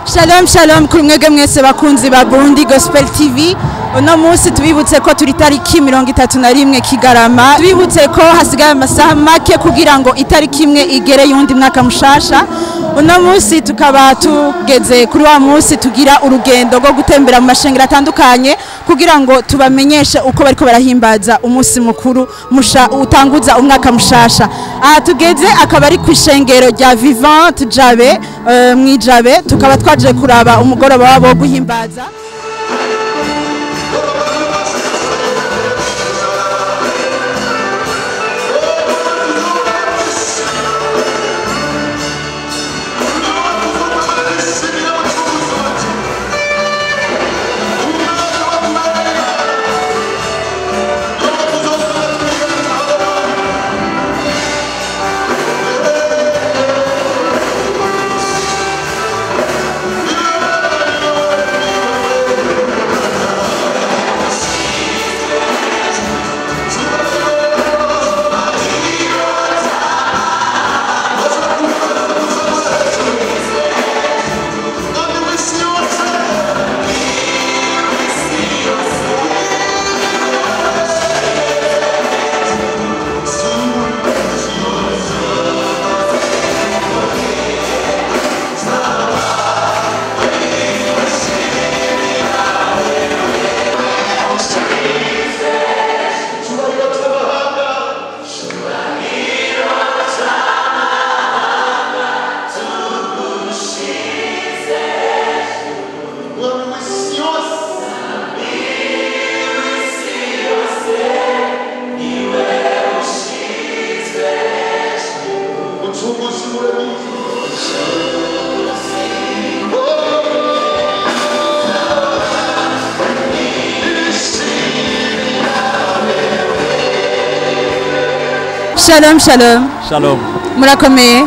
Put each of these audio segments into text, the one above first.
Shalom shalom kuri mwebwe mwese bakunzi ba Burundi Gospel TV uno munsi tubibutse ko turi tariki mirongo itatu na rimwe Kigarama tubibutse ko hasigaye amasaha make kugira ngo itariki imwe igere y'undi mwaka mushasha uno munsi tukaba tugeze kuri wa munsi tugira urugendo rwo gutembera mu mashengero atandukanye kugira ngo tubamenyeshe uko bariko barahimbaza umunsi mukuru musha utanguza umwaka mushasha aha tugeze akaba ari ku ishengero rya Vivant Jabe eh, mwijabe tukaba twaje kuraba umugoroba wabo wo guhimbaza Shalom shalom Shalom. murakomeye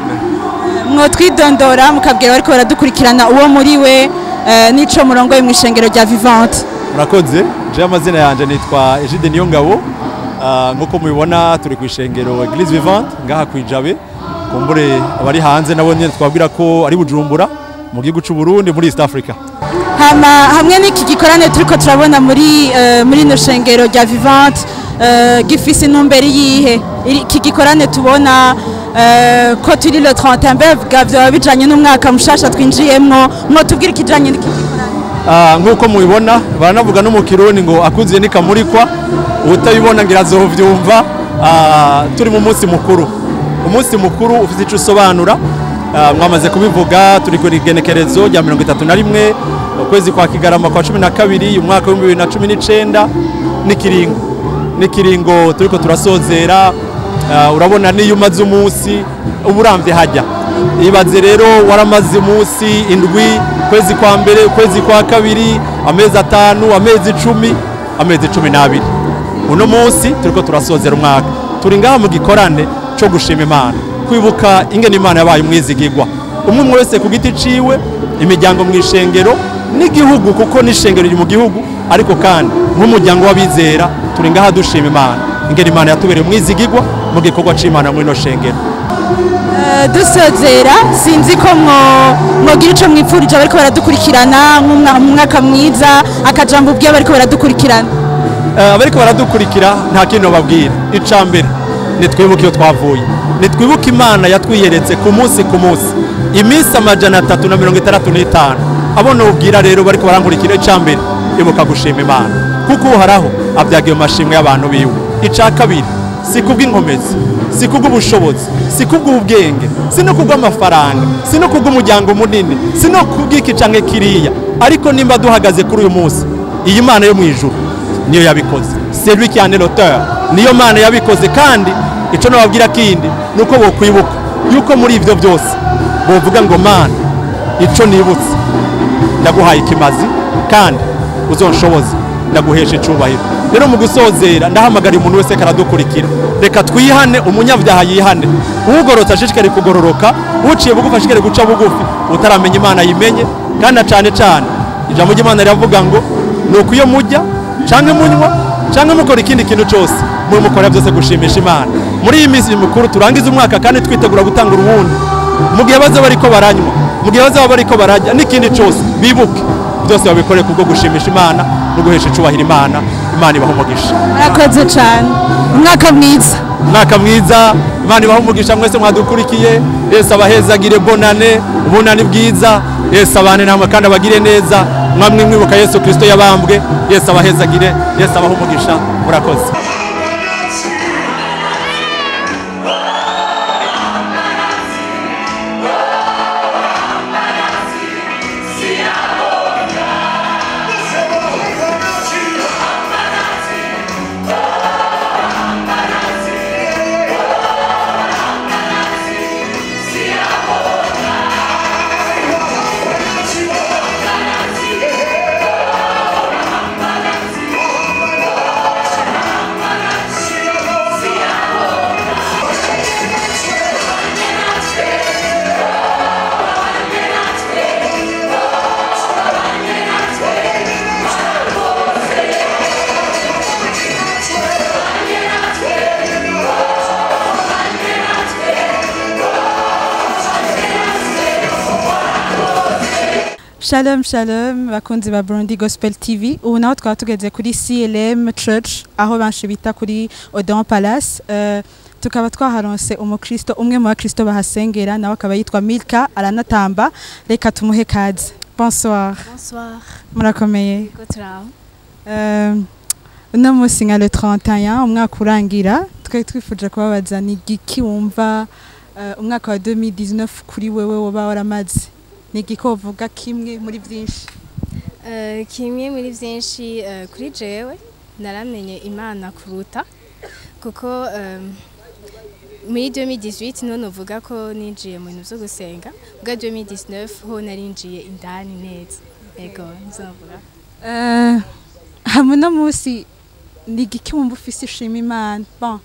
mwotwidondora mukabwira bariko baradukurikirana uwo muri we eh, n'ico murongoye mu ishengero rya Vivante Murakoze. Je amazina yanje nitwa Egide Niyongabo. Ah, Nkuko mubibona turi ku ishengero Eglise Vivante ngaha kwijabe. Kumbure abari hanze nabo nyene twabwira ko ari Bujumbura mu gihugu c'u Burundi muri East Africa. hama hamwe n'iki gikorane turiko turabona muri eh, muri no shengero rya Vivante eh, gifise intumbero yihe Iri- iki gikorane tubona eh, ko turi le 31 mbega vyoba bijanye n'umwaka mushasha twinjiyemwo mwotubwira ikijanye n'iki gikorane Ah, Nkuko mubibona baranavuga no mu Kirundi ngo akuziye nikamurikwa utabibona ngira azovyumva Ah, turi mu munsi mukuru. Umunsi mukuru ufite ico usobanura. Ah, mwamaze kubivuga turi ku igenekerezo rya mirongo itatu na rimwe ukwezi kwa kigarama kwa cumi na kabiri umwaka w'ibihumbi bibiri na cumi n'icenda n'ikiringo n'ikiringo turiko turasozera Ah, urabona niyo umaze umunsi uba urambye hajya ibaze rero waramaze umunsi indwi ukwezi kwa mbere ukwezi kwa kabiri amezi atanu amezi icumi amezi cumi n'abiri uno munsi turiko turasozera umwaka turi ngaha mu gikorane co gushima imana kwibuka ingene imana yabaye umwizigigwa umwe umwe wese ku giti ciwe imiryango mu ishengero n'igihugu kuko n'ishengero riri mu gihugu ariko kandi nk'umuryango w'abizera turi ngaha dushima imana ingene imana yatubereye umwizigigwa mu gikorwa c'imana muri ino shengero Eh, dusozera sinzi ko mwo- mwogira ico mwipfurije bariko baradukurikirana nk'umwa- umwaka mwiza akajambo ubwiye bariko baradukurikirana Eh, abariko baradukurikira nta kintu babwira ica mbere nitwibuke iyo twavuye nitwibuke imana yatwiyeretse ku munsi ku munsi iminsi amajana atatu na mirongo itandatu n'itanu abo nubwira rero bariko barankurikira ica mbere ibuka gushima imana kuko uhoraho abyagiye mu mashimwe y'abantu biwe ica kabiri si kubw'inkomezi si kubw'ubushobozi si kubw'ubwenge si no kubw'amafaranga si no kubw'umuryango munini si no kubw'iki canke kiriya ariko nimba duhagaze kuri uyu munsi iyi mana yo mu ijuru niyo yabikoze c'est lui qui en est l'auteur niyo mana yabikoze kandi ico nababwira kindi nuko bokwibuka yuko muri ivyo byose bovuga ngo mana ico nibutse ndaguhaye ikimazi kandi uzonshoboze ndaguhesha icubahiro rero mu gusozera ndahamagara umuntu wese karadukurikira reka twihane umunyabyaha yihane ugorotse ashishikare kugororoka uciye bugufi ashishikare guca bugufi utaramenya imana yimenye kandi na cane cane ijambo ry'imana riravuga ngo ni uko iyo mujya canke munywa canke mukora ikindi kintu cose mwe mukora byose gushimisha imana muri iyi minsi mikuru turangiza umwaka kandi twitegura gutanga uruwundi mu gihe baza bariko baranywa mu gihe bazaba bariko barajya n'ikindi cyose bibuke byose babikore kubwo gushimisha imana no guhesha icubahiro imana imana ibaha umugisha murakoze cyane umwaka mwiza umwaka mwiza imana ibaha umugisha mwese mwadukurikiye yesu abahezagire bonane ubunani bwiza yesu abane namwe kandi abagire neza mwamwe mwibuka yesu kirisito yabambwe yesu abahezagire yesu abaha umugisha murakoze Shalom shalom bakunzi ba Burundi Gospel TV ubu naho twaba tugeze kuri CLM Church aho benshi bita kuri Odon Palace uh, tukaba twaharonse umukristo umwe mu bakristo bahasengera nawe akaba yitwa Milka aranatamba reka tumuhe kaze bonsoir Bonsoir. murakomeye Yego turaho. uh, uno munsi nka le 31 umwaka urangira twari twifuje kubabaza ni igiki wumva uh, umwaka wa 2019 kuri wewe woba waramaze ni igiki wovuga kimwe muri byinshi Eh, kimwe muri byinshi eh, kuri jewe naramenye imana kuruta kuko em, muri 2018 niho novuga ko ninjiye mu bintu byo gusenga bwa 2019 ho narinjiye indani neza yego nzovuga Eh, hamwe no munsi ni igiki wumva ufise ishima imana bon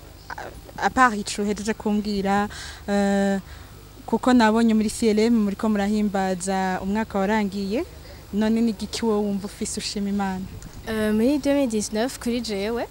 a- apart ico uhejeje kumbwira eh, kuko nabonye muri CLM muriko murahimbaza umwaka warangiye none ni igiki wowe wumva ufise ushima imana Eh, muri 2019 kuri jewe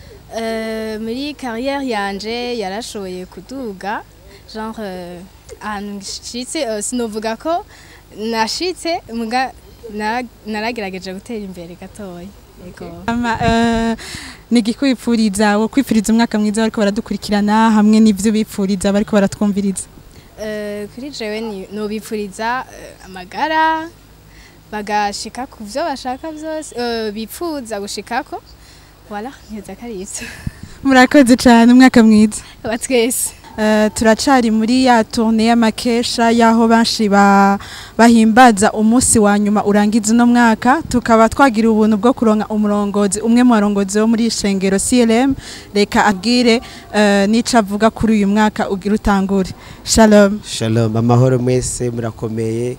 eh, muri carrière yanje yarashoboye kuduga genre eh, ahantu nshitse eh, sinovuga ko nashitse muga nara- naragerageje gutera imbere gatoya yego Ama, eh, ni igiki wipfuriza wo kwipfuriza umwaka mwiza bariko baradukurikirana hamwe n'ivyo bipfuriza bariko baratwumviriza Eh, kuri jewe ni- nobipfuriza eh, amagara bagashika ku vyo bashaka vyose eh, bipfuza gushikako voilà neza karivyo murakoze cane umwaka mwiza batwese Eh, turacari muri ya tourne y'amakesha y'aho benshi ba- bahimbaza umunsi wa nyuma urangiza uno mwaka tukaba twagira ubuntu bwo kuronka umurongozi umwe mu barongozi bo muri ishengero CLM reka abwire eh, n'ico avuga kuri uyu mwaka ugira utangure shalom Shalom, amahoro mwese murakomeye.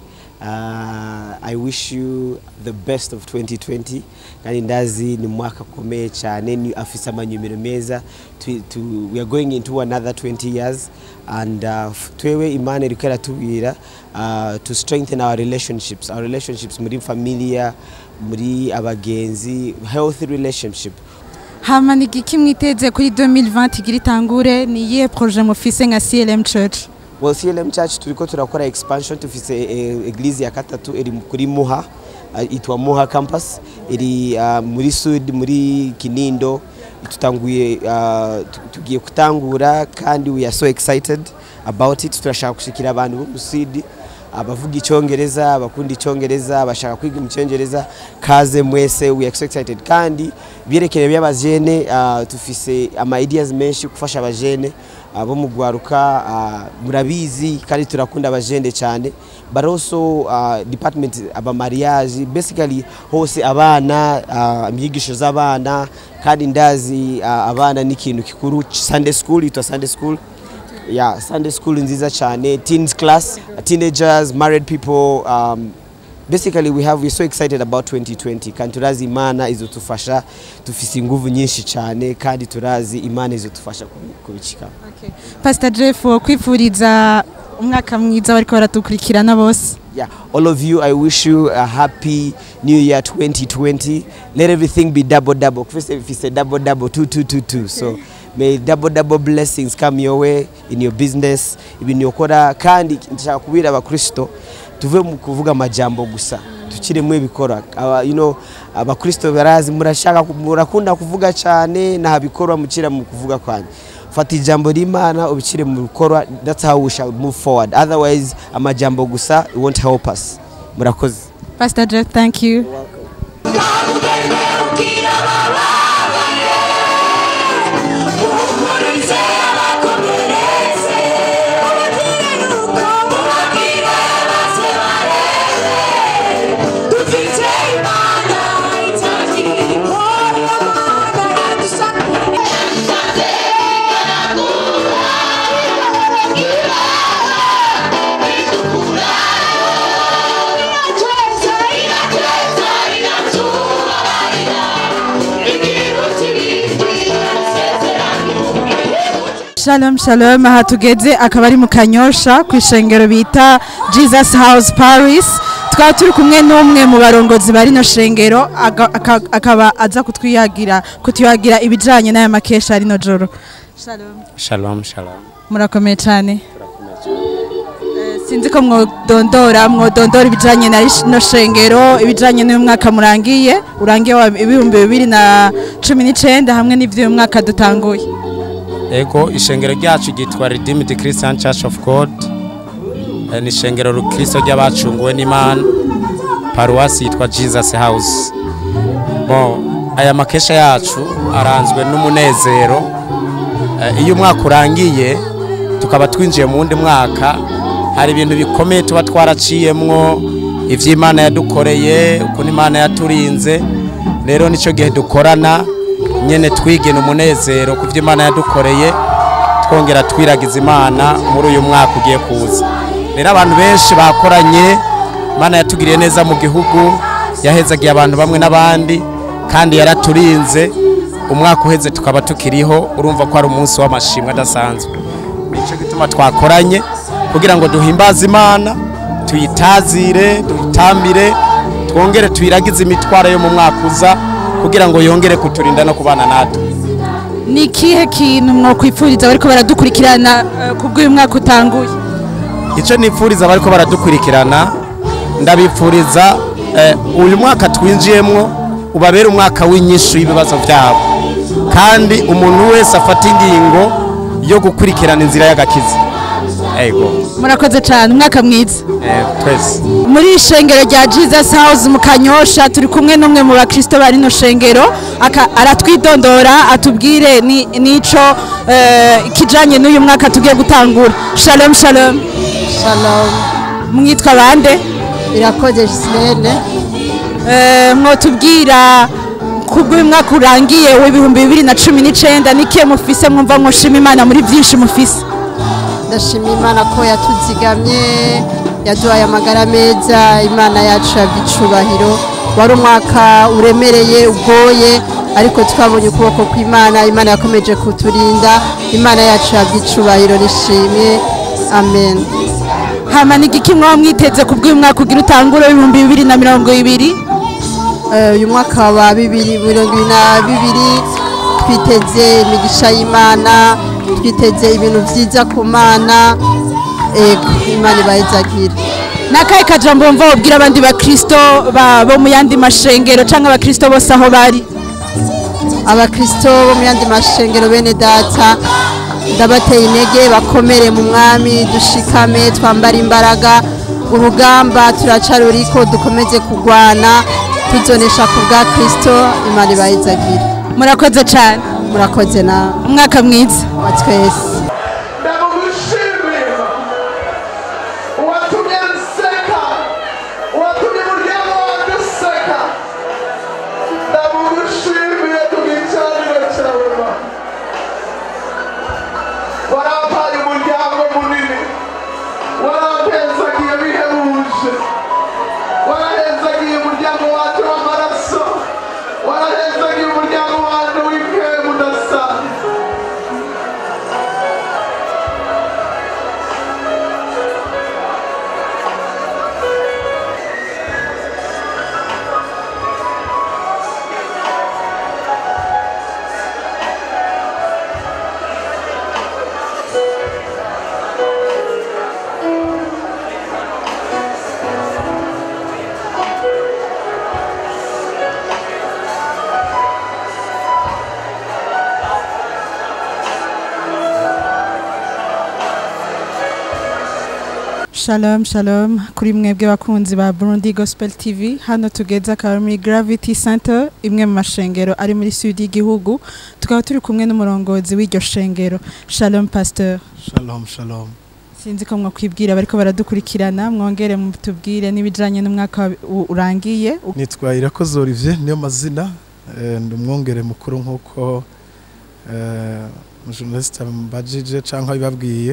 Uh, I wish you the best of 2020 kandi ndazi ni mwaka ukomeye cyane ni afise amanyumiro meza tu, tu, we are going into another 20 years and uh, f- twewe imana iriko iratubwira uh, to strengthen our relationships our relationships muri familia muri abagenzi healthy relationship hama ni igiki mwiteze kuri 2020 igira itangure ni iyihe projet mufise nka CLM Church Well, CLM Church turiko turakora expansion tufise eh, eglise ya katatu iri kuri Muha uh, itwa Muha campus iri uh, muri Sud muri Kinindo tutanguye uh, tu- tugiye kutangura kandi we are so excited about it turashaka gushikira abantu bo mu Sud abavuga icyongereza abakunda icyongereza abashaka kwiga mu cyongereza kaze mwese we are so excited kandi byerekeye by'abajene uh, tufise ama ideas menshi gufasha abajene uh, bo mu gwaruka uh, murabizi kandi turakunda abajene cyane but also uh, department aba mariage basically hose abana uh, inyigisho z'abana kandi ndazi uh, abana ni ikintu kikuru Sunday school itwa Sunday school yeah sunday school nziza cyane teens class teenagers married people um, basically we have we're so excited about 2020 kandi turazi imana izotufasha dufise inguvu nyinshi cyane kandi turazi imana izotufasha kubi- kubicikamo Pastor Jeff wo kwifuriza umwaka mwiza bariko baratukurikirana bose yeah all of you i wish you a happy new year 2020 let everything be double double Kufise if it's a double double two two two two so may double double blessings come your way in your business ibintu ukora kandi ndashaka kubwira abakristo tuve mu kuvuga amajambo gusa tukiremo ibikora Aba- you know, abakristo barazi murashaka ku- murakunda kuvuga cyane nta bikorwa mukira mu kuvuga kwanyu fata ijambo ry'imana ubishyire mu bikorwa that's how we shall move forward otherwise amajambo gusa it won't help us murakoze pastor jeff thank you Shalom shalom aha tugeze akaba ari mu kanyosha ku ishengero bita Jesus House Paris twaba turi kumwe n'umwe mu barongozi bari no shengero aga- aka- akaba aza kutwiyagira kutuyagira ibijanye n'aya makesha rino joro Shalom Shalom, shalom. murakomeye cyane Eh, sinzi ko mwodondora mwodondora ibijanye na no shengero ibijanye n'uyu mwaka murangiye urangiye wa ibihumbi bibiri na cumi n'icenda hamwe n'ivy'uyu mwaka dutanguye Ego ishengero ryacu ryitwa Redeemed Christian Church of God. Eh, Ni ishengero rukristo ry'abacunguwe n'Imana. Paruwasi yitwa Jesus House. Bon, aya makesha yacu aranzwe n'umunezero. Eh, Iyo umwaka urangiye tukaba twinjiye mu wundi mwaka hari ibintu bikomeye tuba twaraciyemwo ivy'Imana yadukoreye ukuntu Imana yaturinze rero nicyo gihe dukorana nyene twigena umunezero ku byo Imana yadukoreye twongera twiragiza Imana muri uyu mwaka ugiye kuza rero abantu benshi bakoranye Imana yatugiriye neza mu gihugu yahezagiye abantu bamwe n'abandi kandi yaraturinze umwaka uheze tukaba tukiriho urumva ko ari umunsi w'amashimwe adasanzwe nicyo gituma twakoranye kugira ngo duhimbaze Imana tuyitazire tuyitambire twongere tuyiragize imitwaro yo mu mwaka uza kugira ngo yongere kuturinda no kubana natwe ni ikihe kintu mwokwifuriza bariko baradukurikirana eh, kubw'uyu mwaka utanguye icyo nifuriza abariko baradukurikirana ndabifuriza eh, uyu mwaka twinjiyemwo ubabere umwaka w'inyishu y'ibibazo byabo kandi umuntu wese afata ingingo yo gukurikirana inzira y'agakiza ego murakoze cyane umwaka mwiza eh, twese muri ishengero rya jesus house mu kanyosha turi kumwe n'umwe mu bakristo bari no shengero aka- aratwidondora atubwire ni- n'ico eh, kijanye n'uyu mwaka tugiye gutangura shalom shalom Shalom. mwitwa bande Irakoze Gislene. Eh, mwotubwira kubw'uyu mwaka urangiye w'ibihumbi bibiri na cumi n'icenda nikiye mufise mwumva mwoshima imana muri vyinshi mufise Ndashima Imana ko yatuzigamye, yaduhaye amagara meza, Imana yacu yabyicubahiro. Wari umwaka uremereye, ugoye, ariko twabonye ukuboko kw'Imana, Imana yakomeje kuturinda, Imana yacu yabyicubahiro nishimye. Amen. hama ni igiki mwaba mwiteze kubw'uyu mwaka ugira utangure w'ibihumbi bibiri na mirongo ibiri Eh, uyu mwaka wa bibiri mirongo ibiri na bibiri twiteze imigisha y'imana twiteze ibintu byiza ku mana ego imana ibayizagire nakahe kajambo wumva wabwira abandi bakristo ba- bo mu yandi mashengero cyangwa abakristo bose aho bari abakristo bo mu yandi mashengero bene data ndabateye intege bakomere mu mwami dushikame twambare imbaraga urugamba turacaruriko dukomeze kurwana tuzonesha ku bwa kristo imana ibayizagire murakoze cyane murakoze nawe umwaka mwiza wa twese ndamugushimiye uwatumye nseka uwatumye umuryango wanjye useka ndamugushimiye ku gicaniro cyawe ma warampaye umuryango munini warampezagiye bihebuje warahezagiye umuryango wanjye w'amaraso warahezagiye umuryango wanjye w'ikemu udasanzwe Shalom shalom kuri mwebwe bakunzi ba Burundi Gospel TV hano tugeze akaba muri Gravity Center imwe mu mashengero ari muri sud y'igihugu tukaba turi kumwe n'umurongozi w'iryo shengero Shalom Pasteur shalom shalom sinzi ko mwakwibwira bariko baradukurikirana mwongere mutubwire n'ibijanye n'umwaka wa- u- urangiye nitwa irakoze olivier niyo mazina eh, ndi umwongere mukuru nk'uko eh, umujournaliste mbajije cyangwa bibabwiye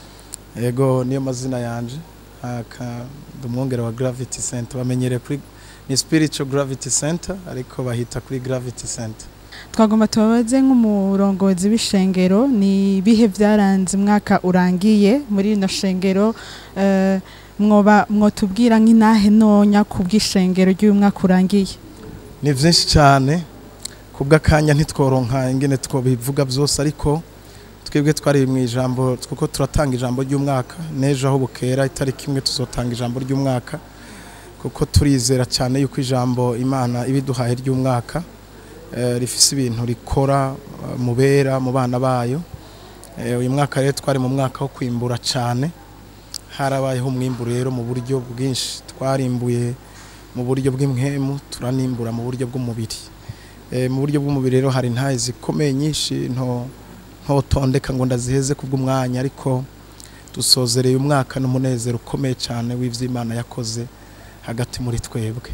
yego niyo mazina yanje Aka- ndi umwongere wa gravity center bamenyereye kuri ni spiritual gravity center ariko bahita kuri gravity center twagomba tubabaze nk'umurongozi w'ishengero ni ibihe byaranze umwaka urangiye muri rino shengero eh, mwoba mwotubwira nk'intahe ntonya ku bw'ishengero ry'uyu mwaka urangiye ni byinshi cyane ku bw'akanya ntitworonka ingene twobivuga byose ariko twebwe twari mu ijambo kuko turatanga ijambo ry'umwaka n'ejo aho bukera itariki imwe tuzotanga ijambo ry'umwaka kuko turizera cyane yuko ijambo imana ibiduhaye ry'umwaka eh, rifise ibintu rikora eh, mu bera mu bana bayo Eh, uyu mwaka rero twari mu mwaka wo kwimbura cyane harabayeho umwimbu rero mu buryo bwinshi twarimbuye mu buryo bw'impwemu turanimbura mu buryo bw'umubiri Eh, mu buryo bw'umubiri rero hari intahe zikomeye nyinshi nto ntotondeka ngo ndaziheze kubw'umwanya ariko dusozereye umwaka n'umunezero ukomeye cyane w'ivy'Imana yakoze hagati muri twebwe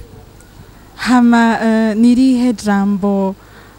hama eh, nirihe jambo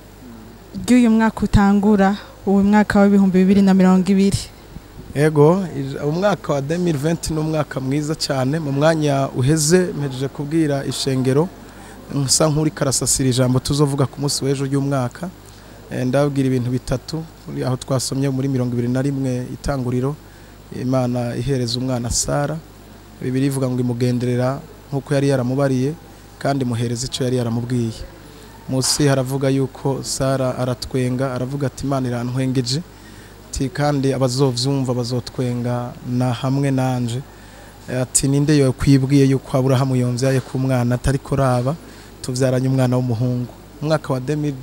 ry'uyu mwaka utangura uyu mwaka w'ibihumbi bibiri na mirongo ibiri Ego, ij- umwaka wa 2020 ni umwaka mwiza cyane mu mwanya uheze mpejeje kubwira ishengero nsa nk'uri karasasira ijambo tuzovuga ku munsi w'ejo ry'umwaka Eh, ndababwira ibintu bitatu muri aho twasomye muri mirongo ibiri na rimwe itanguriro imana ihereza umwana sara bibiri ivuga ngo imugenderera nk'uko yari yaramubariye kandi imuhereza icyo yari yaramubwiye munsi haravuga yuko sara aratwenga aravuga ati imana irantwengeje ati kandi abazovyumva bazotwenga na hamwe nanje Eh, ati ninde yo kwibwiye yuko Aburahamu yomvyaye ku mwana atari koraba tuvyaranye umwana w'umuhungu umwaka wa 2020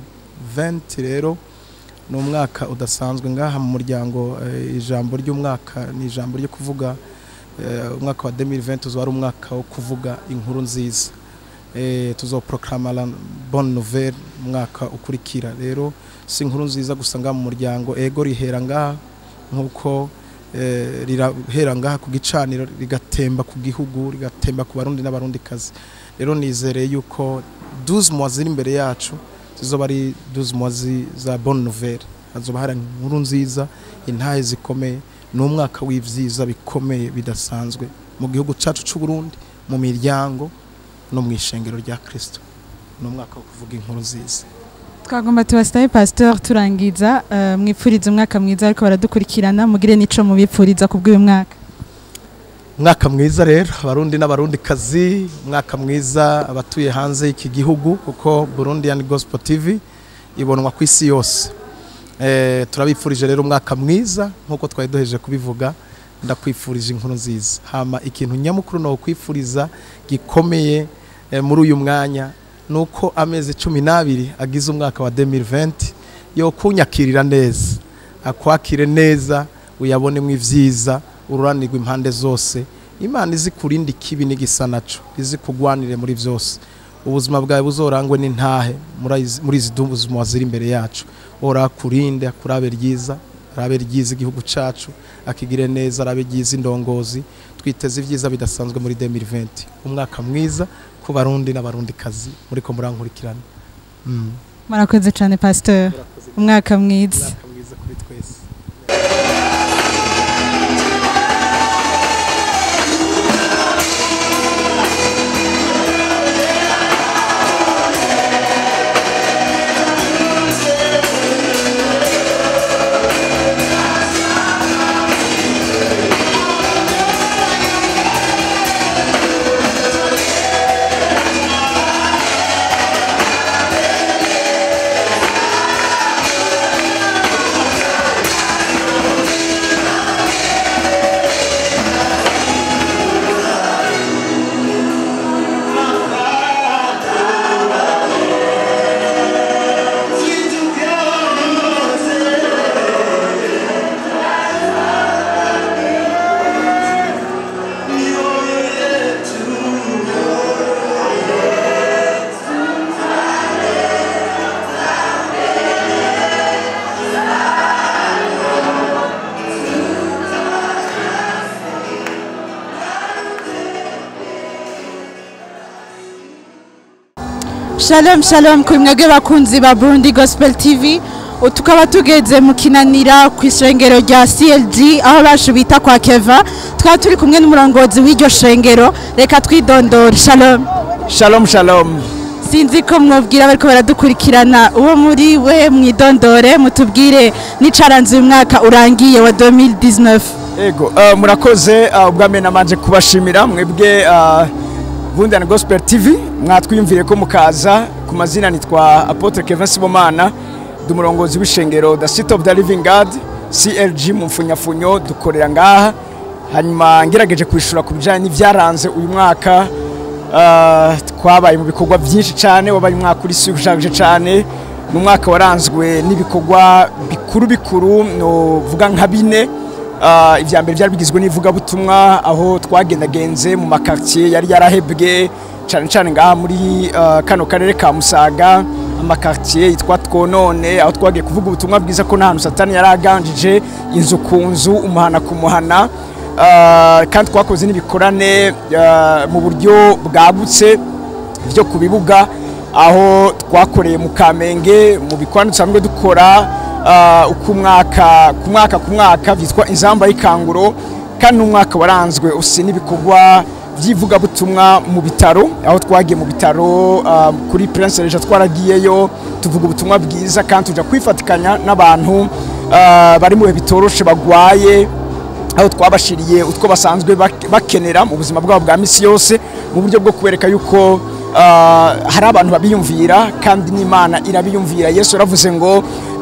rero ni umwaka udasanzwe ngaha mu muryango eh, ijambo ry'umwaka ni ijambo ryo kuvuga eh, umwaka wa 2020 uzaba ari umwaka wo kuvuga inkuru nziza eh, tuzoproclama la bonne nouvelle umwaka ukurikira rero si inkuru nziza gusa ngaha mu muryango ego rihera ngaha nk'uko eh, rirahera ngaha ku gicaniro rigatemba ku gihugu rigatemba ku barundi n'abarundikazi rero nizereye yuko 12 mois ziri imbere yacu zizoba ari 12 mois zi- za bonne nouvelle hazoba hari inkuru nziza intahe zikomeye ni umwaka w'ivyiza bikomeye bidasanzwe mu gihugu cacu c'u Burundi mu miryango no mu ishengero rya Kristo ni umwaka wo kuvuga inkuru nziza twagomba tubasitaye pasteur turangiza eh, mwipfuriza umwaka mwiza ariko baradukurikirana mugire n'ico mubipfuriza ku bw'uyu mwaka umwaka mwiza rero abarundi n'abarundi kazi umwaka mwiza abatuye hanze y'iki gihugu kuko Burundian Gospel TV ibonwa ku isi yose eh, turabifurije rero umwaka mwiza nk'uko twari duheje kubivuga ndakwifurije inkuru nziza hama ikintu nyamukuru no kwifuriza gikomeye eh, muri uyu mwanya nuko amezi cumi n'abiri agize umwaka wa 2020 yo kunyakirira neza akwakire neza uyabonemo ivyiza ururanirwa impande zose imana izi kurinda ikibi n'igisa naco izi kugwanire muri vyose ubuzima bwawe buzorangwe n'intahe muri izi- muri izi buzima ziri imbere yacu ora kurinde akurabe ryiza arabe ryiza igihugu cacu akigire neza arabe ryiza indongozi twiteze ivyiza bidasanzwe muri 2020 umwaka mwiza ku barundi n'abarundi kazi muriko murankurikirana mm. murakoze cyane pasteur umwaka mwiza umwaka mwiza kuri twese Hallelujah. Shalom shalom kuri mwebwe bakunzi ba Burundi Gospel TV U- tukaba tugeze mu kinanira ku ishengero rya CLG aho bashu bita kwa Keva tukaba turi kumwe n'umurongozi w'iryo shengero reka twidondore shalom Shalom shalom. sinzi ko mwabwira bariko baradukurikirana uwo muri we mwidondore mutubwire n'icaranze uyu mwaka urangiye wa 2019 Ego, uh, murakoze uh, ubwa mbere namanje kubashimira mwebwe uh, Bundana Gospel TV mwatwiyumvire ko mukaza ku mazina nitwa Apotre Kevin Sibomana ndi umurongozi w'ishengero The City of the Living God CLG mu mfunyafunyo dukorera ngaha hanyuma ngerageje kwishura ku bijanye n'ivyaranze uyu mwaka uh, twabaye mu bikorwa byinshi cyane wabaye umwaka uri ushaje cyane ni umwaka waranzwe n'ibikorwa bikuru bikuru novuga nka bine Uh, ibya mbere byari bigizwe n'ivugabutumwa aho twagendagenze mu makartier yari yarahebwe cyane cyane ngaha muri uh, kano karere ka Musaga amakartier yitwa twonone aho twagiye kuvuga ubutumwa bwiza ko nta hantu satani yari aganjije inzu ku nzu umuhana ku muhana uh, kandi twakoze n'ibikorane uh, mu buryo bwagutse byo ku bibuga aho twakoreye mu Kamenge mu bikorane dusanzwe dukora uh, uko umwaka ku mwaka ku mwaka byitwa inzamba y'ikanguro kandi n'umwaka waranzwe usi n'ibikorwa by'ivugabutumwa mu bitaro aho twagiye mu bitaro uh, kuri Prince Regis twaragiyeyo tuvuga ubutumwa bwiza kandi tuja kwifatikanya n'abantu uh, bari mu bihe bitoroshe bagwaye aho twabashiriye utwo basanzwe bak- bakenera mu buzima bwabo bwa misi yose mu buryo bwo kubereka yuko uh, hari abantu babiyumvira kandi n'imana irabiyumvira yesu yaravuze ngo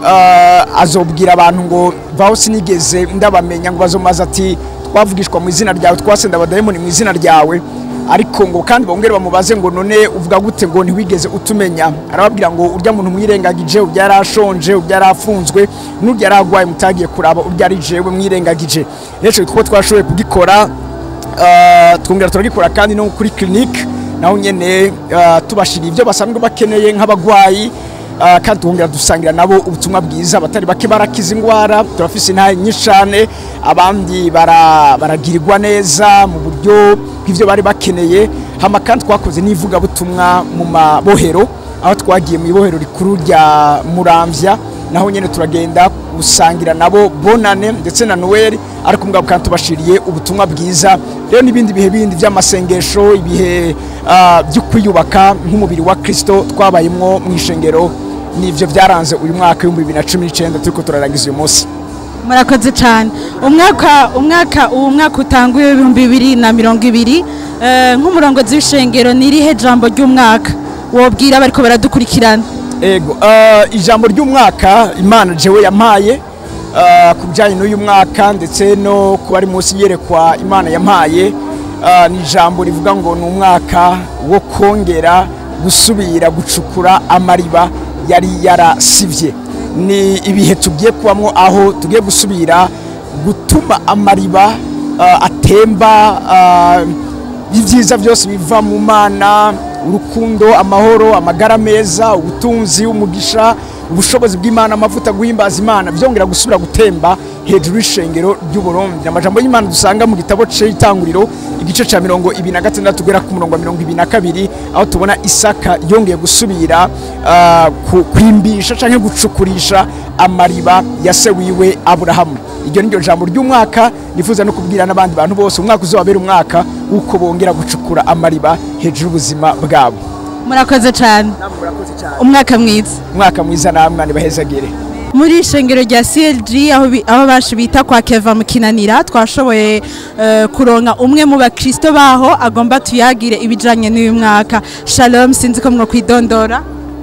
uh, azobwira abantu ngo vaho sinigeze ndabamenya ngo bazomaze ati twavugishwa mu izina ryawe twasenda abadayimoni mu izina ryawe ariko ngo kandi bongere bamubaze ngo none uvuga gute ngo ntiwigeze utumenya arababwira ngo urya muntu mwirengagije urya yarashonje urya yarafunzwe n'urya yaragwaye mutagiye kuraba urya ari jewe mwirengagije rero kuko twashoboye kugikora uh, twongera turagikora kandi no kuri clinique naho nyene uh, tubashiriye ibyo basanzwe bakeneye nk'abagwayi uh, kandi twongera dusangira nabo ubutumwa bwiza abatari bake barakiza indwara turafise intahe nyinshi cane abandi bara- baragirirwa neza mu buryo bw'ivyo bari bakeneye hama kandi twakoze n'ivugabutumwa mu mabohero aho twagiye mu ibohero rikuru rya muramvya naho nyene turagenda gusangira nabo bonane ndetse na noel ariko mugabo kandi tubashiriye ubutumwa bwiza rero n'ibindi bihe bindi by'amasengesho ibihe ah, byo kwiyubaka nk'umubiri wa kristo twabayemwo mu ishengero nivyo byaranze uyu mwaka w'ibihumbi bibiri na cumi n'icenda turiko turarangiza uyu munsi murakoze cyane umwaka umwaka uwo mwaka utanguye w'ibihumbi bibiri na mirongo ibiri eh, nk'umurongozi w'ishengero ni irihe jambo ry'umwaka wobwira bariko baradukurikirana ego uh, ijambo ry'umwaka imana jewe yampaye uh, ku bijyanye n'uyu mwaka ndetse no kuba ari munsi yerekwa imana yampaye uh, ni ijambo rivuga ngo ni umwaka wo kongera gusubira gucukura amariba yari yarasivye ni ibihe tugiye kubamo aho tugiye gusubira gutuma amariba uh, atemba uh, ibyiza byose biva mu mana urukundo amahoro amagara meza ubutunzi umugisha ubushobozi bw'imana amavuta guhimbaza imana byongera gusubira gutemba hejuru y'ishengero ry'uburundi amajambo y'imana dusanga mu gitabo cy'itanguriro igice cya mirongo ibiri na gatandatu ugera ku murongo wa mirongo ibiri na kabiri aho tubona isaka yongeye gusubira ah, ku- kwimbisha cyangwa gucukurisha amariba ya se wiwe aburahamu iryo ni ryo jambo ry'umwaka nifuza no kubwira n'abandi bantu bose umwaka uzababera umwaka w'uko bongera gucukura amariba hejuru y'ubuzima bwabo murakoze cyane umwaka mwiza umwaka mwiza namwe nibahezagire muri ishengero rya CLG aho bi- aho bashi bita kwa Keva mu kinanira twashoboye eh, kuronka umwe mu bakristo baho agomba tuyagire ibijanye n'uyu mwaka shalom sinzi ko mwokwidondora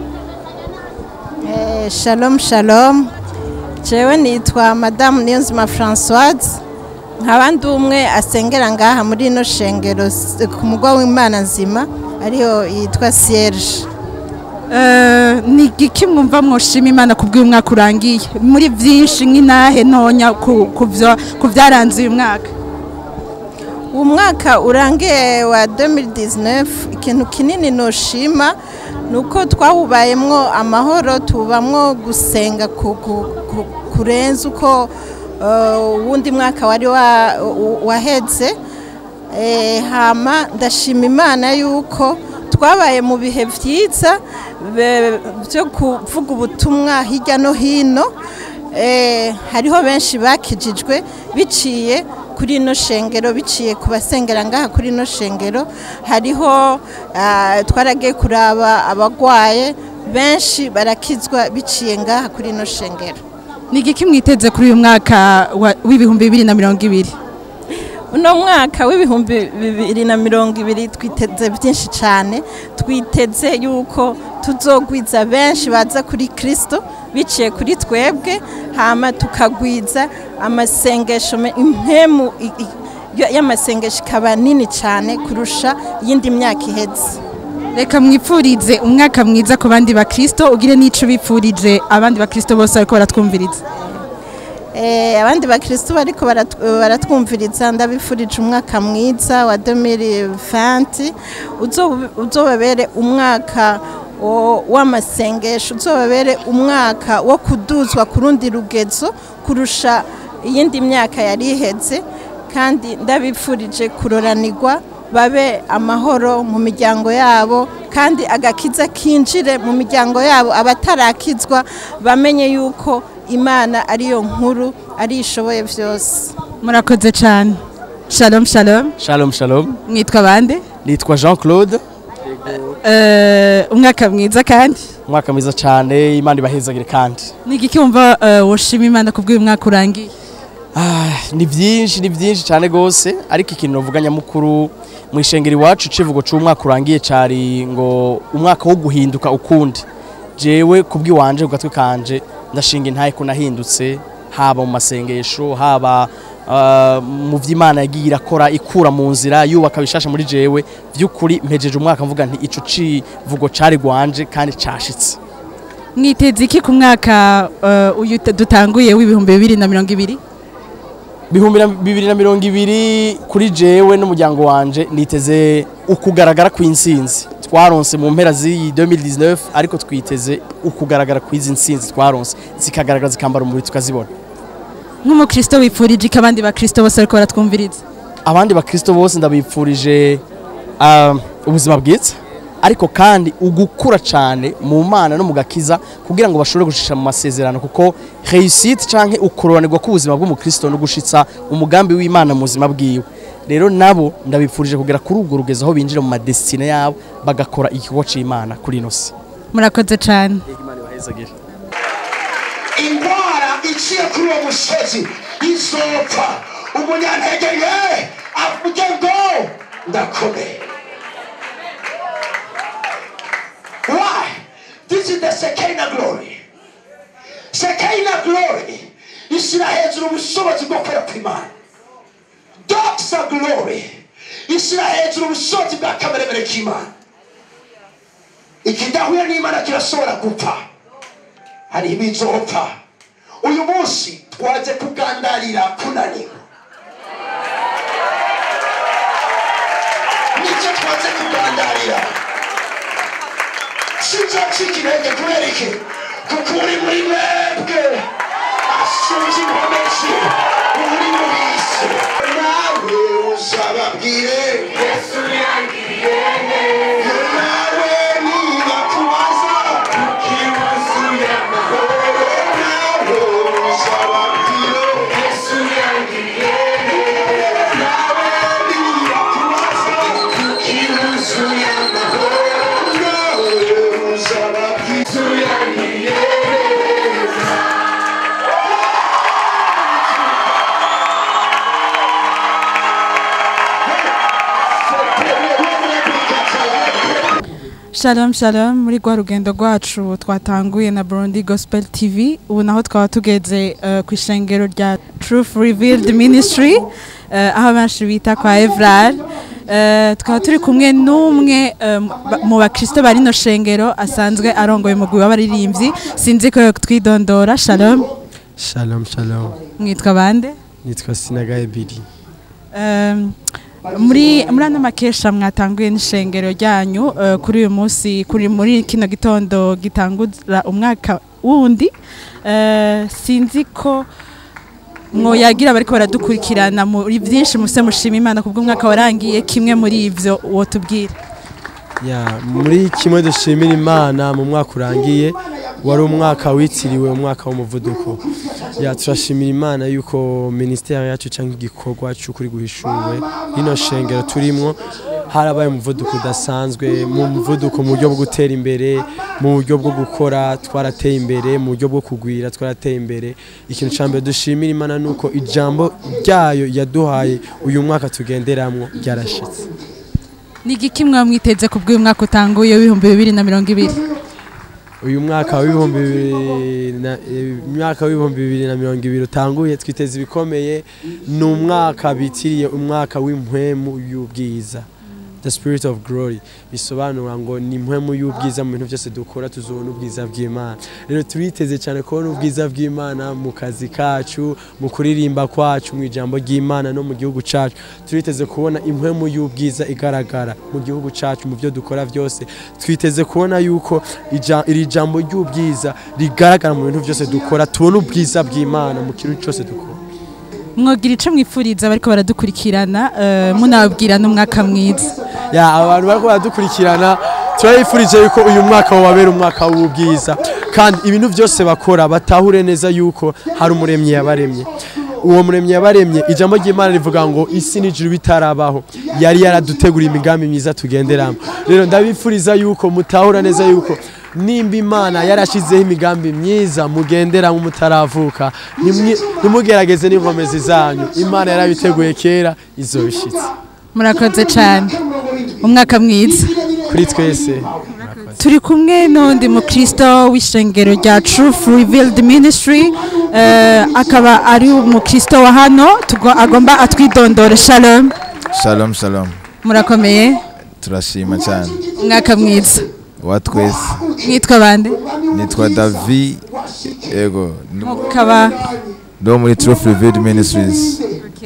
Eh, shalom shalom jewe nitwa madamu niyonzima francoise nkaba ndi umwe asengera ngaha muri ino shengero s- ku mugwa w'imana nzima ariyo yitwa sierge Eh, ni igiki mwumva mwoshima imana kubw'uyu mwaka urangiye muri byinshi nk'inahe ntonya ku- ku vyo- ku byaranze uyu mwaka uwo mwaka urangiye wa 2019 ikintu kinini noshima ni uko twawubayemwo amahoro tubamwo gusenga ku- ku- ku- kurenza uko eh, uwundi mwaka wari wa- u- waheze Eh, hama ndashima imana yuko twabaye mu bihe byiza be- byo kuvuga ubutumwa hirya no hino Eh, hariho benshi bakijijwe biciye kuri ino shengero biciye ku basengera ngaha kuri ino shengero hariho ah, twaragiye kuraba abagwaye benshi barakizwa biciye ngaha kuri ino shengero ni igiki mwiteze kuri uyu mwaka wa- w'ibihumbi bibiri na mirongo ibiri uno mwaka w'ibihumbi bibiri na mirongo ibiri twiteze byinshi cyane twiteze yuko tuzogwiza benshi baza kuri kirisito biciye kuri twebwe hama tukagwiza amasengesho me- impemu i- i- y- y'amasengesho ikaba nini cyane kurusha iyindi myaka iheze reka mwipfurize umwaka mwiza ku bandi bakristo ugire n'ico bipfurije abandi bakristo bose bariko baratwumviriza Eh, abandi bakristo bariko barat- baratwumviriza ndabifurije umwaka mwiza wa 2020 uzo- uzobabere umwaka wo- w'amasengesho uzobabere umwaka wo kuduzwa ku rundi rugezo kurusha iyindi myaka yari iheze kandi ndabifurije kuroranirwa babe amahoro mu miryango yabo kandi agakiza kinjire mu miryango yabo abatarakizwa bamenye yuko imana ariyo nkuru ari ishoboye byose murakoze cyane shalom shalom shalom shalom mwitwa bande nitwa jean claude Eh, umwaka mwiza kandi umwaka mwiza cyane imana ibahezagire kandi ni igiki wumva eh, woshima imana kubw'uyu mwaka urangiye Ah, ni byinshi ni byinshi cyane rwose ariko ikintu navuga nyamukuru mu ishengero iwacu icivugo cy'umwaka urangiye cyari ngo umwaka wo guhinduka ukundi jewe kubw'iwanje ku gatwe kanje ndashinga intaye ko nahindutse haba mu masengesho haba ah, mu by'imana yagiye irakora ikura mu nzira yubaka bishasha muri jewe by'ukuri mpejeje umwaka mvuga nti ico civugo cari gwanje kandi cashitse mwiteze iki ku mwaka eh, uyu t- dutanguye w'ibihumbi bibiri na mirongo ibiri bihumbi na- bibiri na mirongo ibiri kuri jewe n'umuryango wanje niteze ukugaragara kw'insinzi twaronse mu mpera z'iyi 2019 ariko twiteze ukugaragara kw'izi nsinzi twaronse zikagaragara zikambara umubiri tukazibona nk'umukristo wipfurije iki abandi bakristo bose bariko baratwumviriza abandi bakristo bose ndabipfurije ah, ubuzima bwiza ariko kandi ugukura cyane mu mana no mu gakiza kugira ngo bashobore gushisha mu masezerano kuko réussite canke ukororanirwa k'ubuzima bw'umukristo no gushitsa umugambi w'imana mu buzima bwiwe rero nabo ndabipfurije kugera kuri ubwo rugezo aho binjira mu madesitine yabo bagakora igikorwa c'imana kuri ino si murakoze cyane indwara iciye kuri uwo musozi izopfa umunyantege ye avuge ngo ndakomeye why this is the sekina glory sekina glory ishyira hejuru ubushobozi bwo kwera kw'imana doxa glory ishyira hejuru ubushobozi bwa kameremere k'imana ikidahuye n'imana kirashobora gupfa hari ibizopfa uyu munsi twaje kugandarira kunanirwa nicyo twaje kugandarira sinzacika intege kubera iki kuko uri muri mwebwe asumye inkomezi uri mu bisi nawe uzababwire yesu yangiriye neza nawe niba kubaza ikibazo y'amahoro nawe uzababwire yesu yangiriye neza nawe niba kubaza ikibazo y'amahoro nawe uzababwire yesu yangiriye neza shalom shalom muri rwa rugendo rwacu twatanguye na Burundi Gospel TV ubu naho twaba tugeze eh, ku ishengero rya Truth Revealed Ministry eh, aho benshi bita kwa Evrar Eh, tukaba turi kumwe n'umwe eh, ba- mu bakristo bari no shengero asanzwe arongoye umugwi w'abaririmbyi sinzi ko twidondora shalom Shalom shalom mwitwa bande nitwa Sinaga Ebiri Um, muri muri ano makesha mwatanguye n'ishengero ryanyu uh, kuri uyu munsi kuri muri kino gitondo gitangura umwaka wundi uh, sinzi ko mwoyagira bariko baradukurikirana muri byinshi muse mushima imana kubwo umwaka warangiye kimwe muri ivyo wotubwira ya muri kimwe dushimira imana mu mwaka urangiye wari umwaka witiriwe umwaka w'umuvuduko ya turashimira imana yuko minisiteri yacu cyangwa igikorwa cy'ukuri guhishuwe rino shengero turimo harabaye umuvuduko udasanzwe mu muvuduko mu buryo bwo gutera imbere mu buryo bwo gukora twarateye imbere mu buryo bwo kugwira twarateye imbere ikintu cya mbere dushimira imana ni uko ijambo ryayo yaduhaye uyu mwaka tugenderamo ryarashitse ni igiki mwamwiteze ku bw'uyu mwaka utanguye w'ibihumbi bibiri na mirongo ibiri uyu mwaka w'ibihumbi bibiri na eh, umwaka w'ibihumbi bibiri na mirongo ibiri utanguye twiteze ibikomeye ni umwaka bitiriye umwaka w'impwemu y'ubwiza the spirit of glory bisobanura ngo ni impwemu y'ubwiza mu bintu byose dukora tuzobona ubwiza bw'imana rero turiteze cyane kubona ubwiza bw'imana mu kazi kacu mu kuririmba kwacu mu ijambo ry'imana no mu gihugu cyacu turiteze kubona impwemu y'ubwiza igaragara mu gihugu cyacu mu byo dukora byose twiteze kubona yuko ija- iri jambo ry'ubwiza rigaragara mu bintu byose dukora tubona ubwiza bw'imana mu kintu cyose dukora mwogira icyo mwifuriza bariko baradukurikirana eh, munababwira n'umwaka mwiza ya abantu bariko baradukurikirana turabifurije yuko uyu mwaka wabera umwaka w'ubwiza kandi ibintu byose bakora batahure neza yuko hari umuremyi yabaremye uwo muremyi yabaremye ijambo ry'imana rivuga ngo isi n'ijuru bitarabaho yari yaraduteguriye imigambi myiza tugenderamo rero ndabifuriza yuko mutahura neza yuko nimba imana yarashizeho imigambi myiza mugenderamo mutaravuka nimwi- ntimugerageze n'inkomezi zanyu imana yarabiteguye kera izobishitse murakoze cyane umwaka mwiza kuri twese turi kumwe n'undi mukristo w'ishengero rya Truth Revealed Ministry eh, akaba ari umukristo wa hano tugo- agomba atwidondore shalom shalom shalom murakomeye turashima cyane umwaka mwiza wa twese mwitwa bande nitwa davi ego mukaba ndo muri truth revealed ministries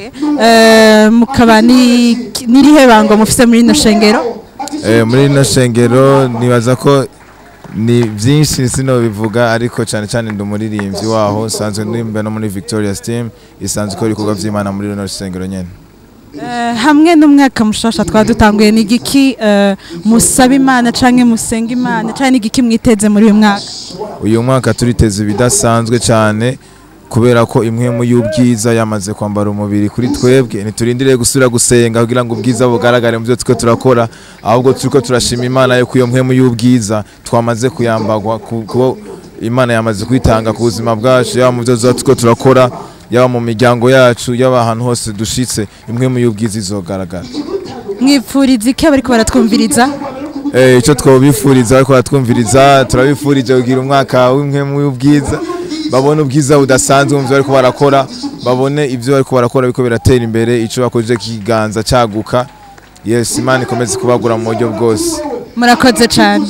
eh, mukaba ni nirihe bango mufise muri ino shengero Eh, muri ino shengero nibaza ko ni byinshi sino bivuga ariko cyane cyane ndi umuririmbyi waho sanzwe ndimba no muri victoria's team isanzwe ikora ibikorwa by'imana muri rino shengero nyene Eh, hamwe n'umwaka mushasha twaba dutanguye ni igiki eh, musaba imana canke musenga imana canke ni igiki mwiteze muri uyu mwaka uyu mwaka turiteze ibidasanzwe cyane kubera ko impwemu y'ubwiza yamaze kwambara umubiri kuri twebwe ntiturindire gusubira gusenga kugira ngo ubwiza bugaragare mu byo turiko turakora ahubwo turiko turashima imana yuko iyo mpwemu y'ubwiza twamaze kuyambagwa ku- kuko imana yamaze kwitanga ku buzima bwacu yaba mu byo tuba turiko turakora yaba mu miryango yacu yaba ahantu hose dushitse impwemu y'ubwiza izogaragara mwipfuriza iki abariko baratwumviriza Eh, icyo twabifuriza ariko baratwumviriza turabifurije kugira umwaka w'impwemu y'ubwiza babone ubwiza budasanzwe mu byo bariko barakora babone ibyo bariko barakora biko biratera imbere icyo bakoze kiganza cyaguka yes imana ikomeze kubagura mu buryo bwose murakoze cyane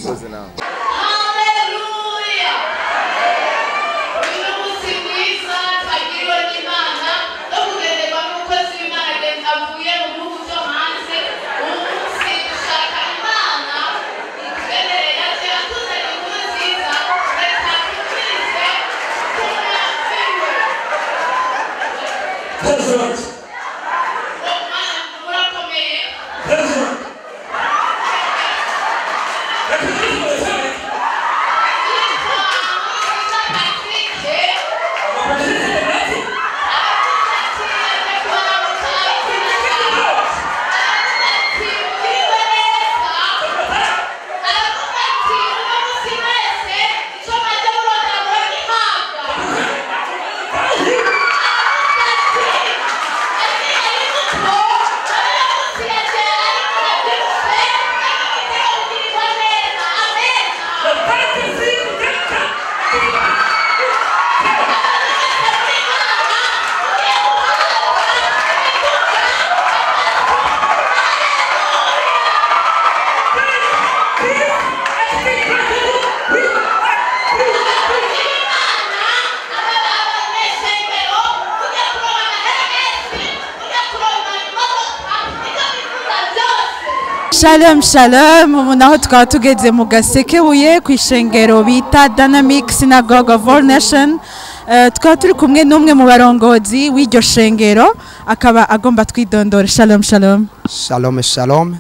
shalom shalom ubu naho tukaba tugeze mu gasekebuye ku ishengero bita dynamic synagogue of all nation Eh, tukaba turi kumwe n'umwe mu barongozi w'iryo shengero akaba agomba twidondora shalom shalom Shalom shalom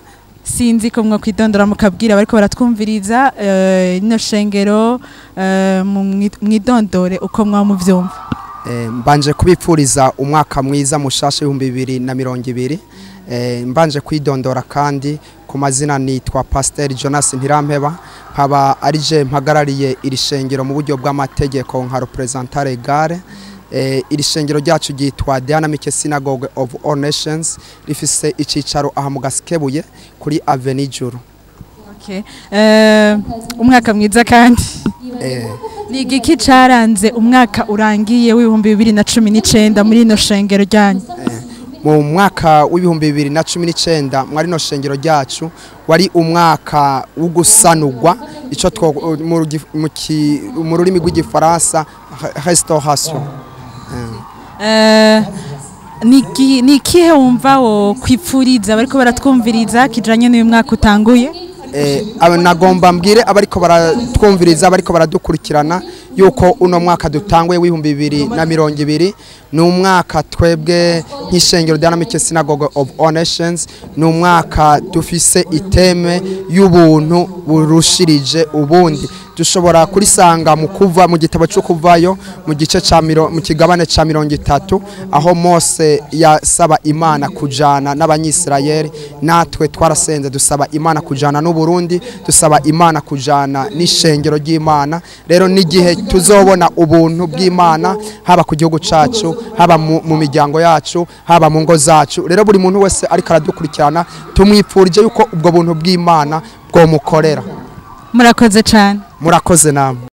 sinzi ko mwakwidondora mukabwira bariko baratwumviriza eh, ino shengero eh, mu mwi- mwidondore uko mwamuvyumva Eh, mbanje kubipfuriza umwaka mwiza mushasha ibihumbi bibiri na mirongo ibiri Eh, mbanje kwidondora kandi ku mazina nitwa pasiteri jonas ntirampeba nkaba ari je mpagarariye iri shengero mu buryo bw'amategeko nka representare gare Eh, iri shengero ryacu ryitwa Dynamic Synagogue of All Nations rifise icicaro aha mu Gasikebuye kuri Avenue Juru Okay. Eh, umwaka mwiza kandi eh, ni igiki caranze umwaka urangiye w'ibihumbi bibiri na cumi n'icenda muri ino shengero ryanyu mu mwaka w'ibihumbi bibiri na cumi n'icyenda mwari no shengero ryacu wari umwaka wo gusanurwa icyo two- mu rugi- mu ki- mu rurimi rw'igifaransa restauration Eh, ni iki- ni ikihe wumva wo kwipfuriza bariko baratwumviriza kijanye n'uyu mwaka utanguye Eh, aba- nagomba mbwire abariko baratwumviriza abariko baradukurikirana yuko uno mwaka dutanguye w'ibihumbi bibiri na mirongo ibiri ni umwaka twebwe nk'ishengero Dynamic Synagogue of All Nations ni umwaka dufise iteme y'ubuntu burushirije ubundi dushobora kurisanga mu kuva mu gitabo cyo kuvayo mu gice ca miro- mu kigabane ca mirongo itatu aho Mose yasaba Imana kujana n'abanyisirayeli natwe twarasenze dusaba Imana kujana n'u Burundi dusaba Imana kujana n'ishengero ry'Imana rero n'igihe tuzobona ubuntu bw'Imana haba ku gihugu cacu haba mu, mu miryango yacu haba mu ngo zacu rero buri muntu wese ariko aradukurikirana tumwipfurije yuko ubwo buntu bw'Imana bwomukorera murakoze cane murakoze namwe